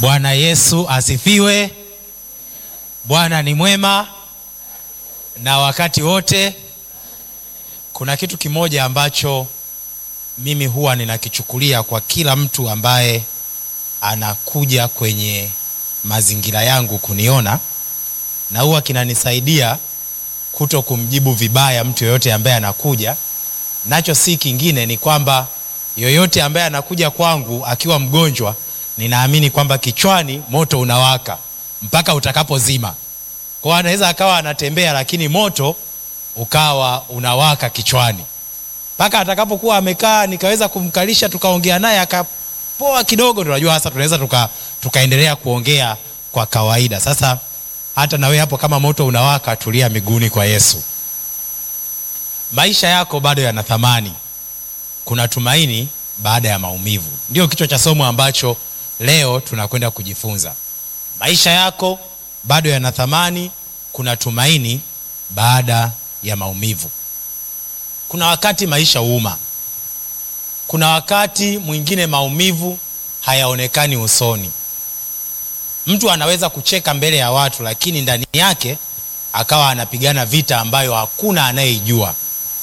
Bwana Yesu asifiwe. Bwana ni mwema na wakati wote. Kuna kitu kimoja ambacho mimi huwa ninakichukulia kwa kila mtu ambaye anakuja kwenye mazingira yangu kuniona, na huwa kinanisaidia kuto kumjibu vibaya mtu yoyote ambaye anakuja nacho. Si kingine, ni kwamba yoyote ambaye anakuja kwangu akiwa mgonjwa, ninaamini kwamba kichwani moto unawaka mpaka utakapozima. Kwa hiyo anaweza akawa anatembea, lakini moto ukawa unawaka kichwani mpaka atakapokuwa amekaa, nikaweza kumkalisha, tukaongea naye akapoa kidogo, tunajua sasa tunaweza tuka, tukaendelea kuongea kwa kawaida. Sasa hata nawe hapo, kama moto unawaka, tulia miguuni kwa Yesu. Maisha yako bado yana thamani, kuna tumaini baada ya maumivu, ndio kichwa cha somo ambacho leo tunakwenda kujifunza. Maisha yako bado yana thamani, kuna tumaini baada ya maumivu. Kuna wakati maisha huuma, kuna wakati mwingine maumivu hayaonekani usoni. Mtu anaweza kucheka mbele ya watu, lakini ndani yake akawa anapigana vita ambayo hakuna anayeijua.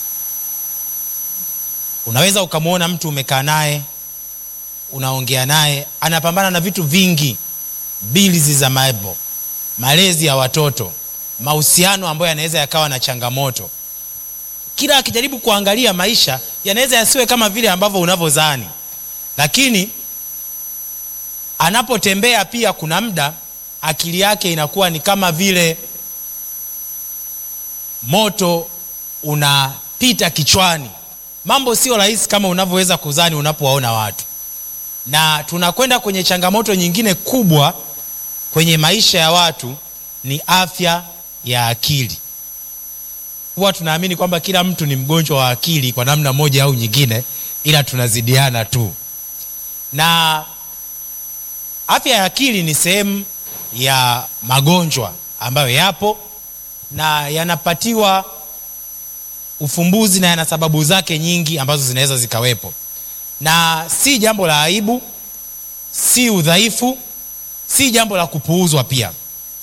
Unaweza ukamwona mtu umekaa naye, unaongea naye, anapambana na vitu vingi, bilizi za maibo, malezi ya watoto, mahusiano ambayo yanaweza yakawa na changamoto kila akijaribu kuangalia maisha yanaweza yasiwe kama vile ambavyo unavyozani, lakini anapotembea pia, kuna muda akili yake inakuwa ni kama vile moto unapita kichwani. Mambo sio rahisi kama unavyoweza kuzani unapowaona watu, na tunakwenda kwenye changamoto nyingine kubwa kwenye maisha ya watu, ni afya ya akili. Huwa tunaamini kwamba kila mtu ni mgonjwa wa akili kwa namna moja au nyingine, ila tunazidiana tu. Na afya ya akili ni sehemu ya magonjwa ambayo yapo na yanapatiwa ufumbuzi na yana sababu zake nyingi ambazo zinaweza zikawepo, na si jambo la aibu, si udhaifu, si jambo la kupuuzwa pia,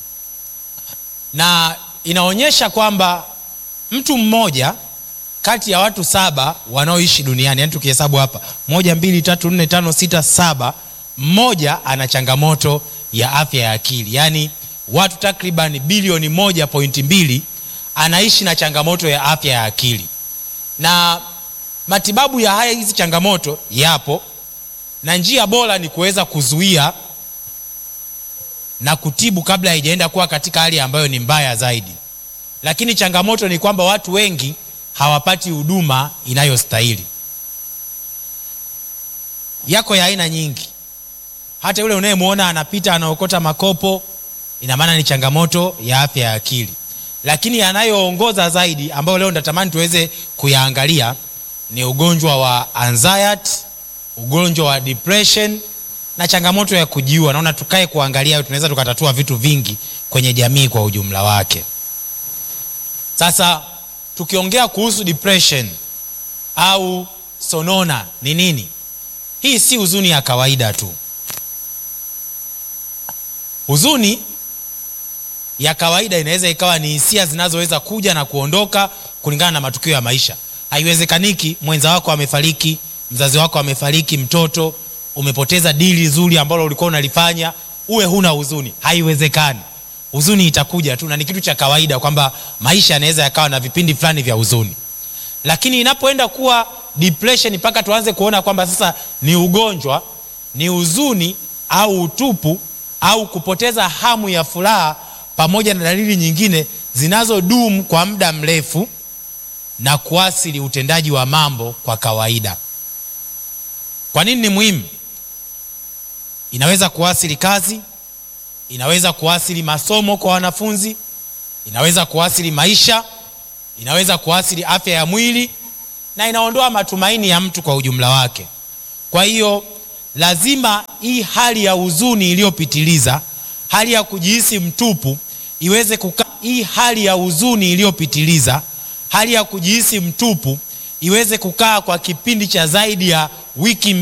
na inaonyesha kwamba mtu mmoja kati ya watu saba wanaoishi duniani, yani tukihesabu hapa moja, mbili, tatu, nne, tano, sita, saba, mmoja ana changamoto ya afya ya akili. Yaani watu takriban bilioni moja pointi mbili anaishi na changamoto ya afya ya akili, na matibabu ya haya hizi changamoto yapo, na njia bora ni kuweza kuzuia na kutibu kabla haijaenda kuwa katika hali ambayo ni mbaya zaidi lakini changamoto ni kwamba watu wengi hawapati huduma inayostahili. Yako ya aina nyingi, hata yule unayemwona anapita anaokota makopo, ina maana ni changamoto ya afya ya akili. Lakini yanayoongoza zaidi, ambayo leo natamani tuweze kuyaangalia, ni ugonjwa wa anxiety, ugonjwa wa depression na changamoto ya kujiua. Naona tukae kuangalia, tunaweza tukatatua vitu vingi kwenye jamii kwa ujumla wake. Sasa tukiongea kuhusu depression au sonona ni nini? Hii si huzuni ya kawaida tu. Huzuni ya kawaida inaweza ikawa ni hisia zinazoweza kuja na kuondoka kulingana na matukio ya maisha. Haiwezekaniki mwenza wako amefariki, mzazi wako amefariki, mtoto umepoteza dili zuri ambalo ulikuwa unalifanya, uwe huna huzuni. Haiwezekani. Huzuni itakuja tu na ni kitu cha kawaida kwamba maisha yanaweza yakawa na vipindi fulani vya huzuni, lakini inapoenda kuwa depression, mpaka tuanze kuona kwamba sasa ni ugonjwa, ni huzuni au utupu au kupoteza hamu ya furaha, pamoja na dalili nyingine zinazodumu kwa muda mrefu na kuathiri utendaji wa mambo kwa kawaida. Kwa nini ni muhimu? Inaweza kuathiri kazi inaweza kuathiri masomo kwa wanafunzi, inaweza kuathiri maisha, inaweza kuathiri afya ya mwili na inaondoa matumaini ya mtu kwa ujumla wake. Kwa hiyo lazima hii hali ya huzuni iliyopitiliza, hali ya kujihisi mtupu iweze kukaa. Hii hali ya huzuni iliyopitiliza, hali ya kujihisi mtupu iweze kukaa kwa kipindi cha zaidi ya wiki